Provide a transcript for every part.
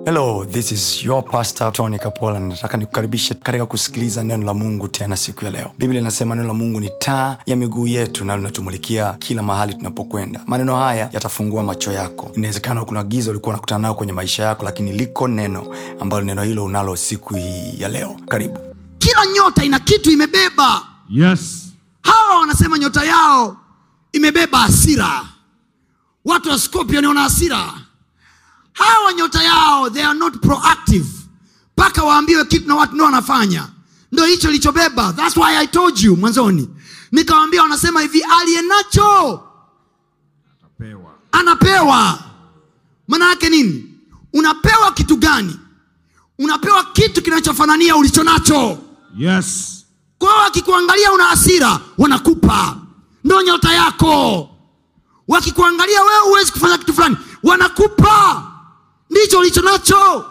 hello this is your pastor tony kapola nataka nikukaribishe katika kusikiliza neno la mungu tena siku ya leo biblia inasema neno la mungu ni taa ya miguu yetu na linatumulikia kila mahali tunapokwenda maneno haya yatafungua macho yako inawezekana kuna giza ulikuwa unakutana nayo kwenye maisha yako lakini liko neno ambalo neno hilo unalo siku hii ya leo karibu kila nyota ina kitu imebeba Yes. hawa wanasema nyota yao imebeba hasira watu wa scorpion wana hasira hawa nyota yao they are not proactive mpaka waambiwe kitu na watu ndio wanafanya ndo hicho ilichobeba thats why i told you mwanzoni nikawambia wanasema hivi aliye nacho Pewa. anapewa maana yake nini unapewa kitu gani unapewa kitu kinachofanania ulicho nacho Yes. kwa hiyo wakikuangalia una hasira wanakupa ndo nyota yako wakikuangalia wewe huwezi kufanya kitu fulani wanakupa ndicho ulicho nacho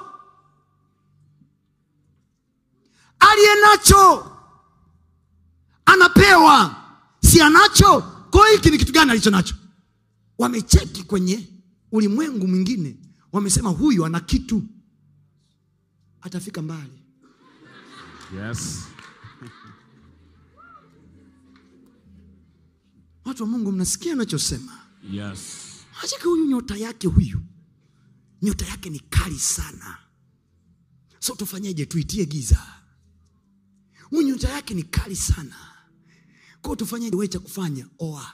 aliye nacho anapewa si anacho kwa hiyo hiki ni kitu gani alicho nacho wamecheki kwenye ulimwengu mwingine wamesema huyu ana kitu atafika mbali Yes. watu wa mungu mnasikia anachosema Yes. achake huyu nyota yake huyu nyota yake ni kali sana so tufanyeje tuitie giza huyu nyota yake ni kali sana kwao tufanyeje we cha kufanya oa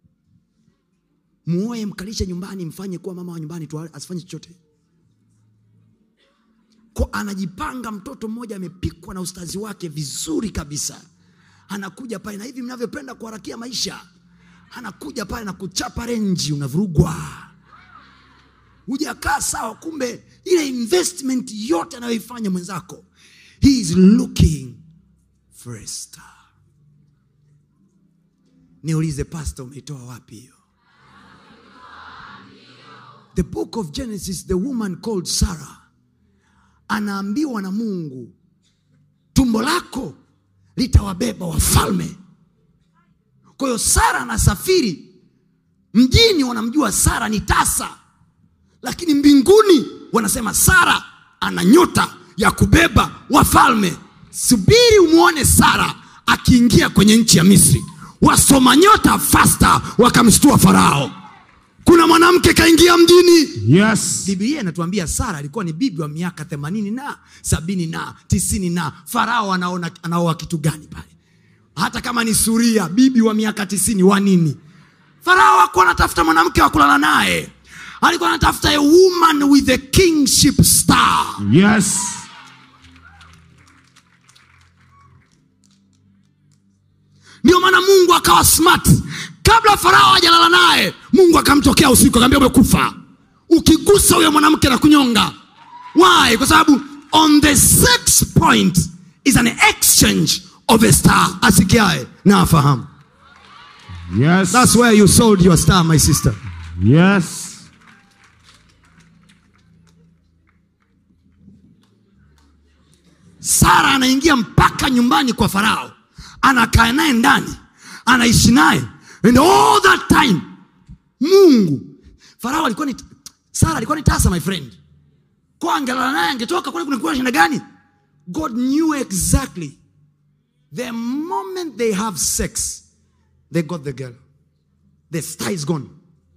muoe mkalishe nyumbani mfanye kuwa mama wa nyumbani tu asifanye chochote ko anajipanga mtoto mmoja amepikwa na ustazi wake vizuri kabisa anakuja pale na hivi mnavyopenda kuharakia maisha anakuja pale na kuchapa renji unavurugwa hujakaa sawa kumbe ile investment yote anayoifanya mwenzako he is looking for a star niulize pasta umeitoa wapi hiyo the book of genesis the woman called sarah anaambiwa na mungu tumbo lako litawabeba wafalme kwa hiyo sara anasafiri mjini wanamjua sara ni tasa lakini mbinguni wanasema sara ana nyota ya kubeba wafalme subiri umwone sara akiingia kwenye nchi ya misri wasoma nyota fasta wakamshtua farao kuna mwanamke kaingia mjini Yes. biblia inatuambia sara alikuwa ni bibi wa miaka themanini na sabini na tisini na farao anaona anaoa kitu gani pale hata kama ni suria bibi wa miaka tisini wa nini farao akuwa anatafuta mwanamke wa kulala naye alikuwa anatafuta a woman with a kingship star Yes. ndio maana mungu akawa smart kabla farao hajalala naye mungu akamtokea usiku akaambia umekufa ukigusa huyo mwanamke na kunyonga why kwa sababu on the sex point is an exchange of a star asikiae na afahamu Yes. thats where you sold your star my sister Yes. sara anaingia mpaka nyumbani kwa farao anakaa naye ndani anaishi naye and all that time mungu farao alikuwa ni sara alikuwa ni tasa my friend kwa angelala naye angetoka kule kunakuwa na shida gani god knew exactly the moment they have sex they got the girl the star is gone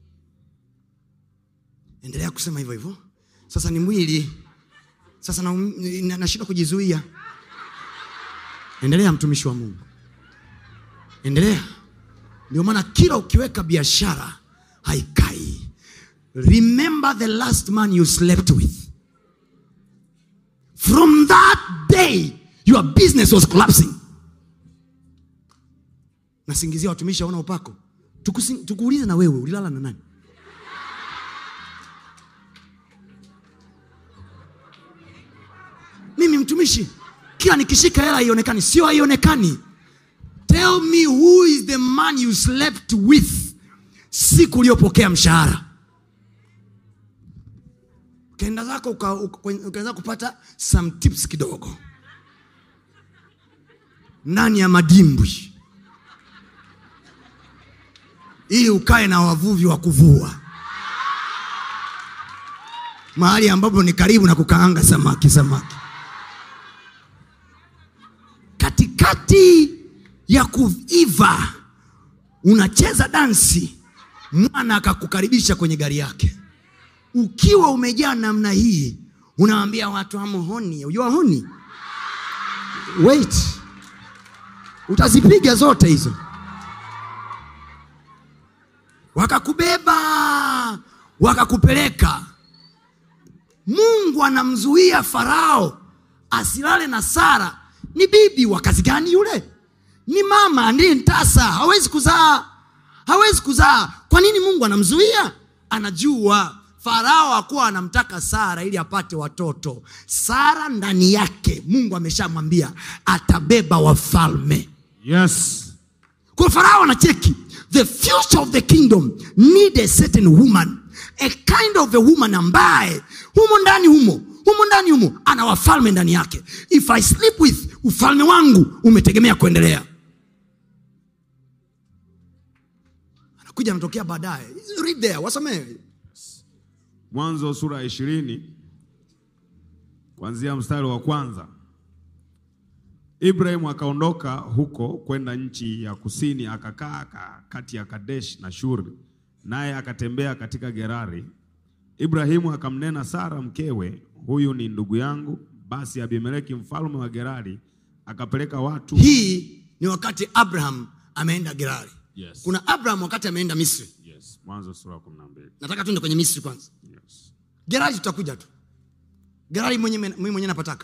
endelea kusema hivyo hivyo sasa ni mwili sasa nashindwa na, nashindwa kujizuia endelea mtumishi wa mungu endelea ndio maana kila ukiweka biashara haikai remember the last man you slept with from that day your business was collapsing nasingizia watumishi aona upako Tukusi- tukuulize na wewe ulilala na nani mimi mtumishi kila nikishika hela haionekani sio haionekani tell me who is the man you slept with siku uliyopokea mshahara ukaenda zako uka- uka- ukaanza kupata some tips kidogo ndani ya madimbwi ili ukae na wavuvi wa kuvua mahali ambapo ni karibu na kukaanga samaki samaki katikati ya kuiva unacheza dansi mwana akakukaribisha kwenye gari yake ukiwa umejaa namna hii unawaambia watu amuhoni ujua honi wait utazipiga zote hizo wakakubeba wakakupeleka mungu anamzuia farao asilale na sara ni bibi wa kazi gani yule ni mama ndiye ntasa hawezi kuzaa hawezi kuzaa kwa nini mungu anamzuia anajua farao akuwa anamtaka sara ili apate watoto sara ndani yake mungu ameshamwambia atabeba wafalme Yes. kwa farao anacheki the future of the kingdom need a certain woman a kind of a woman ambaye humo ndani humo humo ndani humo ana wafalme ndani yake if i sleep with ufalme wangu umetegemea kuendelea anakuja anatokea baadaye read there wasomee Mwanzo sura ya ishirini kuanzia mstari wa kwanza. Ibrahimu akaondoka huko kwenda nchi ya kusini, akakaa ka- kati ya Kadesh na Shuri, naye akatembea katika Gerari. Ibrahimu akamnena Sara mkewe, huyu ni ndugu yangu. Basi Abimeleki mfalme wa Gerari akapeleka watu hii ni wakati abraham ameenda gerari Yes. kuna abraham wakati ameenda misri yes. Mwanzo sura ya kumi na mbili nataka tuende kwenye misri kwanza yes. gerari tutakuja tu gerari mwenyewe mimi mwenyewe napataka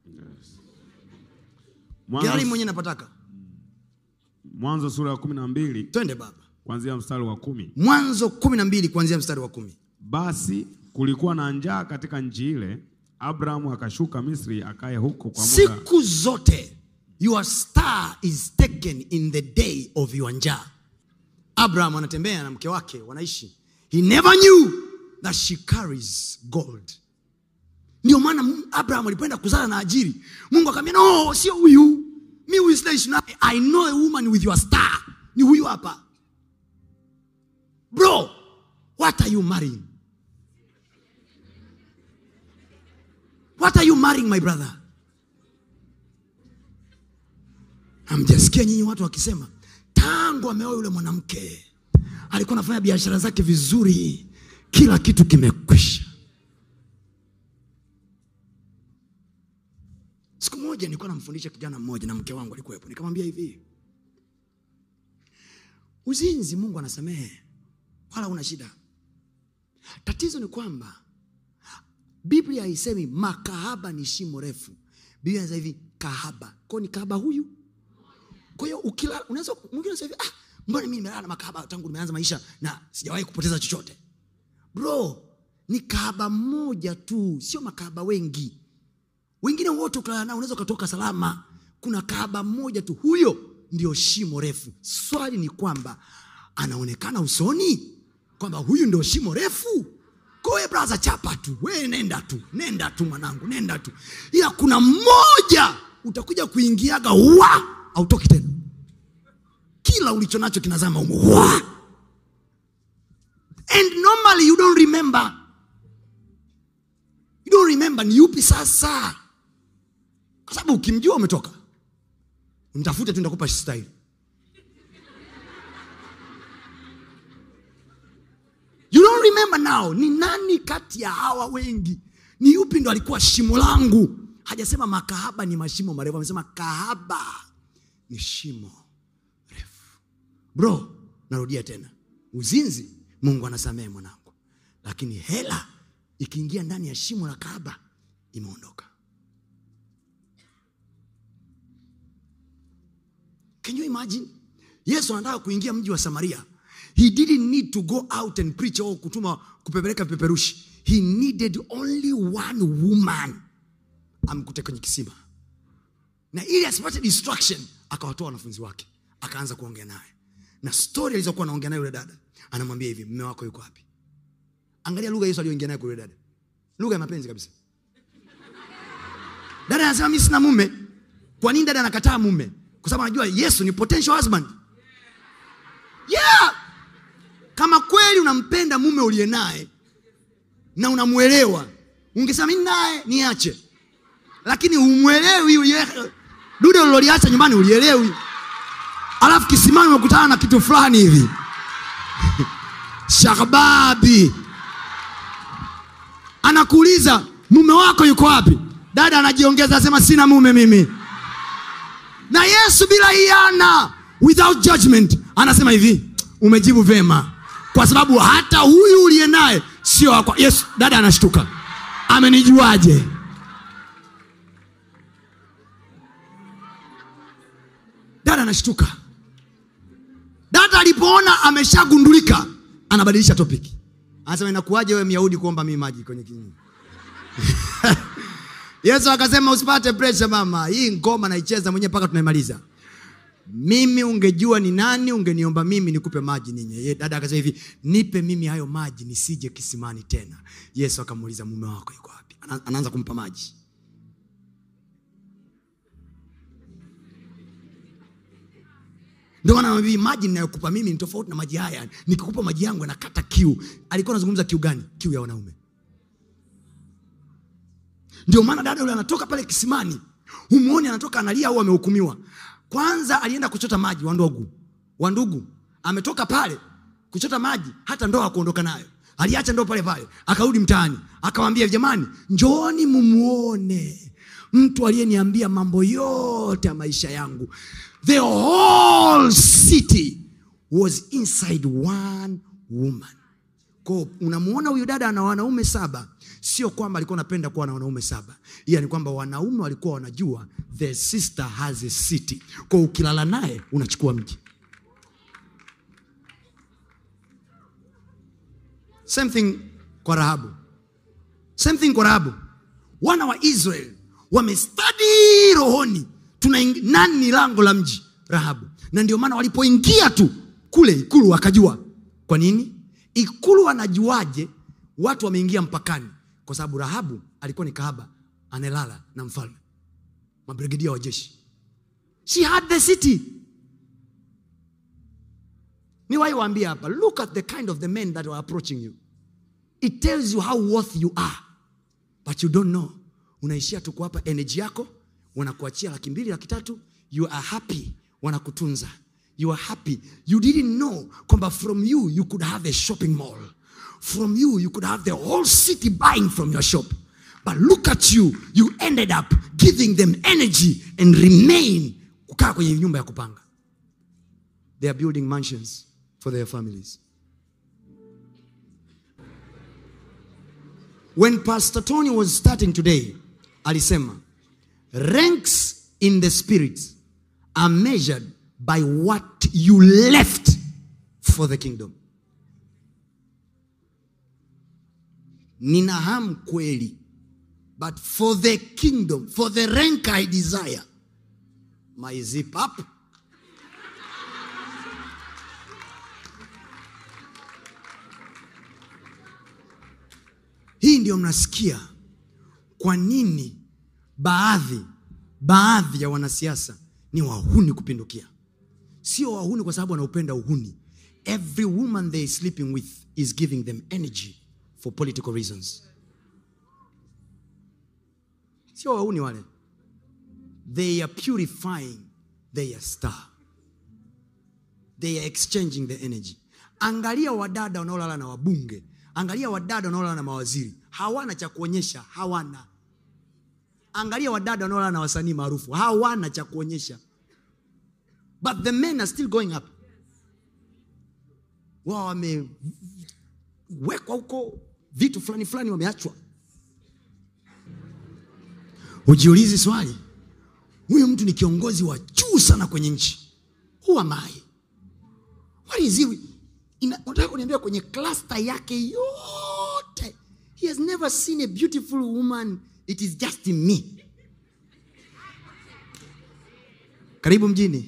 gerari Mwanzo, mwenyewe napataka Mwanzo sura ya kumi na mbili twende baba kuanzia mstari wa kumi. mwanzo kumi na mbili kuanzia mstari wa kumi Basi kulikuwa na njaa katika nchi ile, Abrahamu akashuka Misri akaye huko kwa muda. siku zote your star is taken in the day of your njaa abraham anatembea na mke wake wanaishi he never knew that she carries gold ndio maana Mu- abraham alipoenda kuzala na ajiri mungu akamwambia no sio huyu mi huyu sidaishi naye i know a woman with your star ni huyu hapa bro what are you marrying what are you marrying my brother hamjasikia nyinyi watu wakisema tangu ameoa yule mwanamke alikuwa anafanya biashara zake vizuri kila kitu kimekwisha siku moja nilikuwa namfundisha kijana mmoja na mke wangu alikuwepo nikamwambia hivi uzinzi mungu anasamehe wala una shida tatizo ni kwamba biblia haisemi makahaba ni shimo refu biblia inasema hivi kahaba kwao ni kahaba huyu kwa hiyo ukila unaweza mwingine unasema hivi ah mbona mimi nimelala na makahaba tangu nimeanza maisha na sijawahi kupoteza chochote bro ni kahaba mmoja tu sio makahaba wengi wengine wote ukilala nao unaweza ukatoka salama kuna kahaba mmoja tu huyo ndio shimo refu swali ni kwamba anaonekana usoni kwamba huyu ndio shimo refu koe braza chapa tu we nenda tu nenda tu mwanangu nenda tu ila kuna mmoja utakuja kuingiaga wa autoki tena kila ulicho nacho kinazama umo wa and normally you don't remember you don't remember ni yupi sasa kwa sababu ukimjua umetoka mtafute tu ndakupa style you don't remember now ni nani kati ya hawa wengi ni yupi ndo alikuwa shimo langu hajasema makahaba ni mashimo marefu amesema kahaba ni shimo refu bro narudia tena uzinzi mungu anasamehe mwanangu lakini hela ikiingia ndani ya shimo la kahaba imeondoka can you imagine yesu anataka kuingia mji wa samaria he didn't need to go out and preach au kutuma kupepeleka vipeperushi he needed only one woman amkute kwenye kisima na ili asipate distraction akawatoa wanafunzi wake akaanza kuongea naye na stori alizokuwa anaongea naye yule dada anamwambia hivi mme wako yuko wapi angalia lugha yesu aliyoingia naye kwa yule dada lugha ya mapenzi kabisa dada anasema mi sina mume kwa nini dada anakataa mume kwa sababu anajua yesu ni potential husband yeah kama kweli unampenda mume uliye naye na unamwelewa ungesema mimi naye niache lakini umwelewi ulie- dude uliloliacha nyumbani ulielewi alafu kisimani umekutana na kitu fulani hivi shababi anakuuliza mume wako yuko wapi dada anajiongeza asema sina mume mimi na yesu bila hiana without judgment anasema hivi umejibu vema kwa sababu hata huyu uliye naye sio wakwa yesu dada anashtuka amenijuaje dada anashtuka dada alipoona ameshagundulika anabadilisha topic anasema inakuwaje wewe myahudi kuomba mii maji kwenye kinywa yesu akasema usipate presha mama hii ngoma naicheza mwenyewe mpaka tunaimaliza mimi ungejua ni nani ungeniomba mimi nikupe maji ninye Ye- dada akasema hivi nipe mimi hayo maji nisije kisimani tena yesu akamuuliza mume wako yuko wapi Ana- anaanza kumpa maji ndio maana nabii maji ninayokupa mimi ni tofauti na maji haya nikikupa maji yangu yanakata kiu alikuwa anazungumza kiu gani kiu ya wanaume ndio maana dada yule anatoka pale kisimani humuoni anatoka analia au amehukumiwa kwanza alienda kuchota maji wandogu wandugu ametoka pale kuchota maji hata ndoo akuondoka nayo aliacha ndoo pale pale akarudi mtaani akawambia jamani njooni mumuone mtu aliyeniambia mambo yote ya maisha yangu the whole city was inside one woman ko unamuona huyu dada ana wanaume saba sio kwamba alikuwa anapenda kuwa na wanaume saba iya ni kwamba wanaume walikuwa wanajua the sister has a city ko ukilala naye unachukua mji same thing kwa rahabu same thing kwa rahabu wana wa israel wamestadi rohoni tuna nani ni lango la mji rahabu na ndio maana walipoingia tu kule ikulu wakajua kwa nini ikulu anajuaje watu wameingia mpakani kwa sababu rahabu alikuwa ni kahaba anelala na mfalme mabrigedia wa jeshi she had the city ni wai waambia hapa look at the kind of the men that are approaching you it tells you how worth you are but you don't know unaishia tu kuwapa energy yako wanakuachia laki mbili laki tatu you are happy wanakutunza you are happy you didn't know kwamba from you you could have a shopping mall from you you could have the whole city buying from your shop but look at you you ended up giving them energy and remain kukaa kwenye nyumba ya kupanga they are building mansions for their families when pastor tony was starting today alisema ranks in the spirit are measured by what you left for the kingdom nina hamu kweli but for the kingdom for the rank i desire my zip up hii ndio mnasikia kwa nini baadhi baadhi ya wanasiasa ni wahuni kupindukia sio wahuni kwa sababu wanaupenda uhuni every woman they is sleeping with is giving them energy for political reasons sio wahuni wale they are purifying their star they are exchanging the energy angalia wadada wanaolala na wabunge angalia wadada wanaolala na mawaziri hawana cha kuonyesha hawana angalia wadada wanaolala na wasanii maarufu hawana cha kuonyesha but the men are still going up wao wamewekwa huko vitu fulani fulani wameachwa ujiulizi swali huyu mtu ni kiongozi wa juu sana kwenye nchi who am I? What is he? Ina- unataka kuniambia kwenye klasta yake yote he has never seen a beautiful woman it is just in me karibu mjini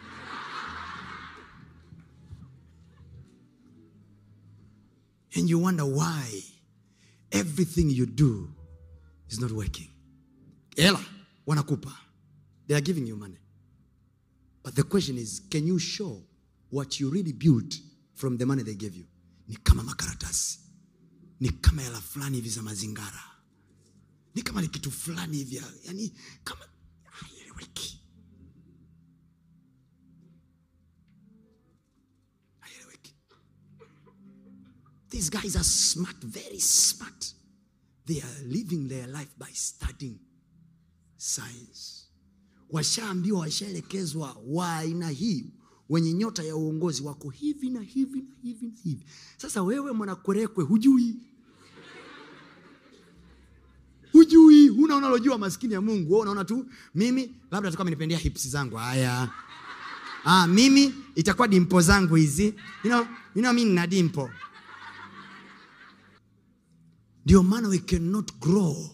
and you wonder why everything you do is not working hela wanakupa they are giving you money but the question is can you show what you really built from the money they gave you ni kama makaratasi ni kama hela fulani hivi za mazingara ni kama ni kitu fulani hivi ya- yani kama haieleweki haieleweki these guys are smart very smart they are living their life by studying science washaambiwa washaelekezwa wa aina hii wenye nyota ya uongozi wako hivi na hivi na hivi na hivi sasa wewe mwanakwerekwe hujui hujui huna unalojua maskini ya mungu wewe unaona tu mimi labda tukawa amenipendea hips zangu haya ah, mimi itakuwa dimpo zangu hizi you know, you know, mi nina dimpo ndio maana we cannot grow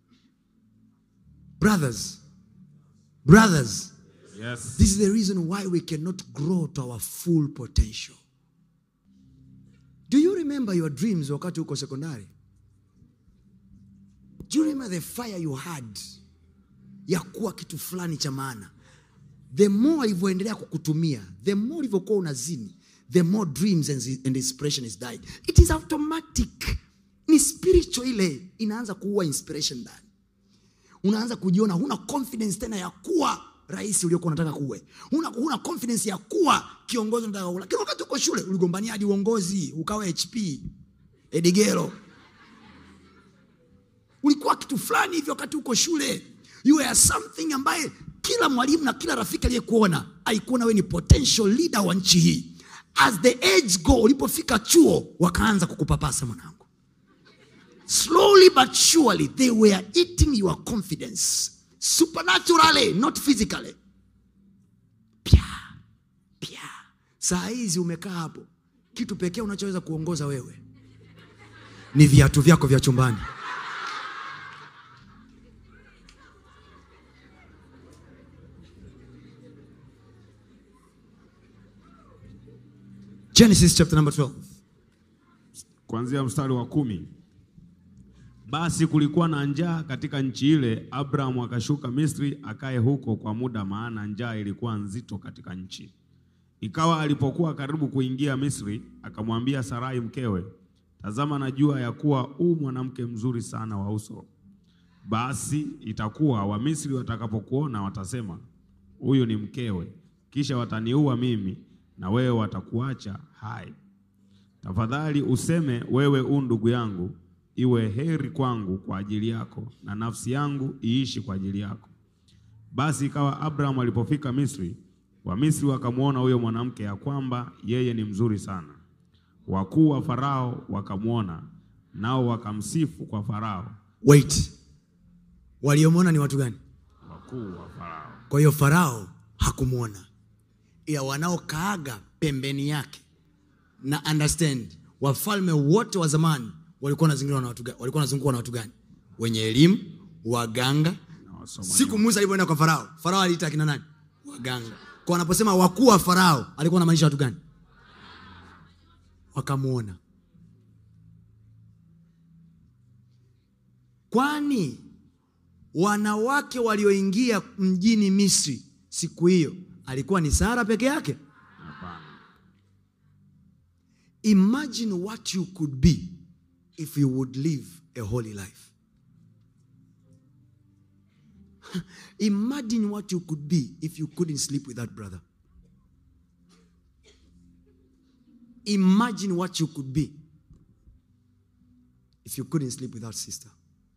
brothers brothers Yes. This is the reason why we cannot grow to our full potential. Do you remember your dreams wakati uko sekondari? Do you remember the fire you had ya kuwa kitu fulani cha maana? The more alivyoendelea kukutumia, the more ulivyokuwa unazini, the more dreams and, and inspiration is died. It is automatic. Ni spiritual ile inaanza kuua inspiration ndani unaanza kujiona huna confidence tena ya kuwa rais uliokuwa unataka kuwe huna, huna confidence ya kuwa kiongozi unataka kuwa lakini wakati uko shule uligombania hadi uongozi ukawa hp edigero ulikuwa kitu fulani hivyo wakati uko shule you were something ambaye kila mwalimu na kila rafiki aliyekuona alikuona wewe ni potential leader wa nchi hii as the age go ulipofika chuo wakaanza kukupapasa mwanangu slowly but surely they were eating your confidence supernaturally not physically pya pya saa hizi umekaa hapo kitu pekee unachoweza kuongoza wewe ni viatu vyako vya chumbani genesis chapter number 12 kuanzia mstari wa kumi. Basi kulikuwa na njaa katika nchi ile, Abrahamu akashuka Misri akae huko kwa muda, maana njaa ilikuwa nzito katika nchi. Ikawa alipokuwa karibu kuingia Misri, akamwambia Sarai mkewe, tazama, najua ya kuwa u mwanamke mzuri sana wa uso. Basi itakuwa Wamisri watakapokuona watasema, huyu ni mkewe, kisha wataniua mimi, na wewe watakuacha hai. Tafadhali useme wewe u ndugu yangu, iwe heri kwangu kwa ajili yako, na nafsi yangu iishi kwa ajili yako. Basi ikawa Abraham alipofika Misri, Wamisri wakamwona huyo mwanamke ya kwamba yeye ni mzuri sana. Wakuu wa Farao wakamwona, nao wakamsifu kwa Farao. wait waliomwona ni watu gani Wakuu wa Farao kwa hiyo farao hakumwona ila wanaokaaga pembeni yake na understand wafalme wote wa zamani walikuwa wanazingirwa na watu gani walikuwa wanazungukwa na watu gani wenye elimu waganga na wasomaji siku musa alivyoenda kwa farao farao aliita akina nani waganga kwa wanaposema wakuu wa farao alikuwa anamaanisha watu gani wakamwona kwani wanawake walioingia mjini misri siku hiyo alikuwa ni sara peke yake Hapana. imagine what you could be if you would live a holy life imagine what you could be if you couldn't sleep with that brother imagine what you could be if you couldn't sleep with that sister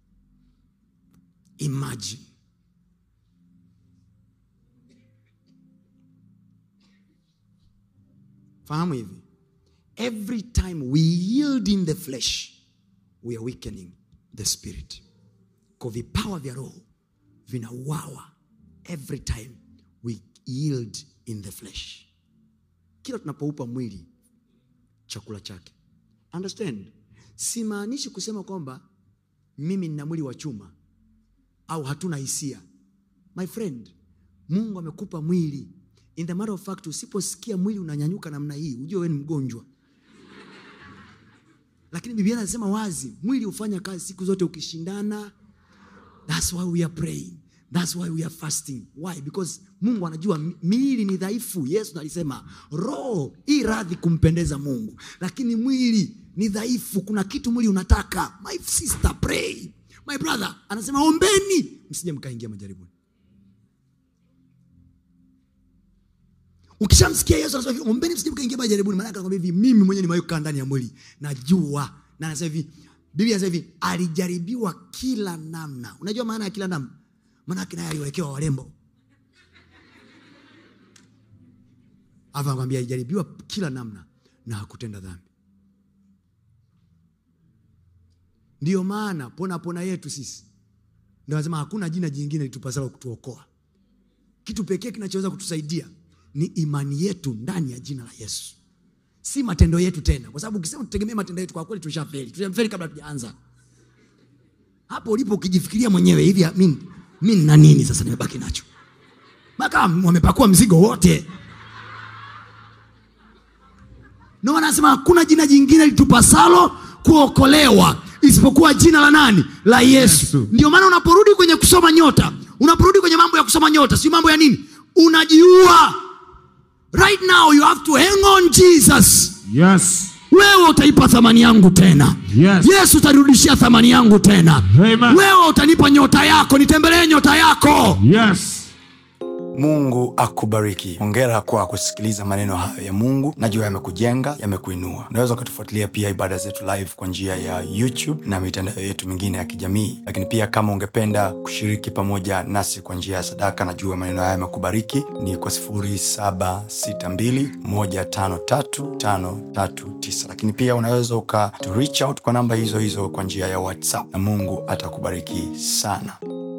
imagine fahamu hivi every time we yield in the flesh we are weakening the spirit kwa vipawa vya roho vinauawa every time we yield in the flesh kila tunapoupa mwili chakula chake understand simaanishi kusema kwamba mimi nina mwili wa chuma au hatuna hisia my friend mungu amekupa mwili in the matter of fact usiposikia mwili unanyanyuka namna hii ujue wewe ni mgonjwa lakini biblia anasema wazi mwili hufanya kazi siku zote ukishindana thats why we are praying thats why we are fasting why because mungu anajua mi- miili ni dhaifu yesu alisema roho i radhi kumpendeza mungu lakini mwili ni dhaifu kuna kitu mwili unataka my sister pray my brother anasema ombeni msije mkaingia majaribuni ukishamsikia yesu anasema hivi ombeni msije mkaingia majaribuni maanake anakwambia hivi mimi mwenyewe nimewahi kukaa ndani ya mwili najua na anasema hivi biblia anasema hivi alijaribiwa kila namna unajua maana ya kila namna maanake naye aliwekewa warembo alafu anakwambia alijaribiwa kila namna na hakutenda dhambi ndiyo maana pona pona yetu sisi ndio anasema hakuna jina jingine litupasalo kutuokoa kitu pekee kinachoweza kutusaidia ni imani yetu ndani ya jina la yesu si matendo yetu tena kwa sababu ukisema tutegemee matendo yetu kwa kweli tushafeli tushafeli kabla tujaanza hapo ulipo ukijifikiria mwenyewe hivi mi mi nina nini sasa nimebaki nacho maka wamepakua mzigo wote ndio maana anasema hakuna jina jingine litupasalo kuokolewa isipokuwa jina la nani la yesu, Yesu. ndio maana unaporudi kwenye kusoma nyota unaporudi kwenye mambo ya kusoma nyota si mambo ya nini unajiua right now you have to hang on jesus Yes. wewe utaipa thamani yangu tena Yes. yesu utanirudishia thamani yangu tena Amen. wewe utanipa nyota yako nitembelee nyota yako Yes. mungu akubariki hongera kwa kusikiliza maneno hayo ya mungu najua yamekujenga yamekuinua unaweza ukatufuatilia pia ibada zetu live kwa njia ya youtube na mitandao yetu mingine ya kijamii lakini pia kama ungependa kushiriki pamoja nasi kwa njia ya sadaka najua maneno haya yamekubariki ni kwa 762153539 lakini pia unaweza uka to reach out kwa namba hizo hizo kwa njia ya whatsapp na mungu atakubariki sana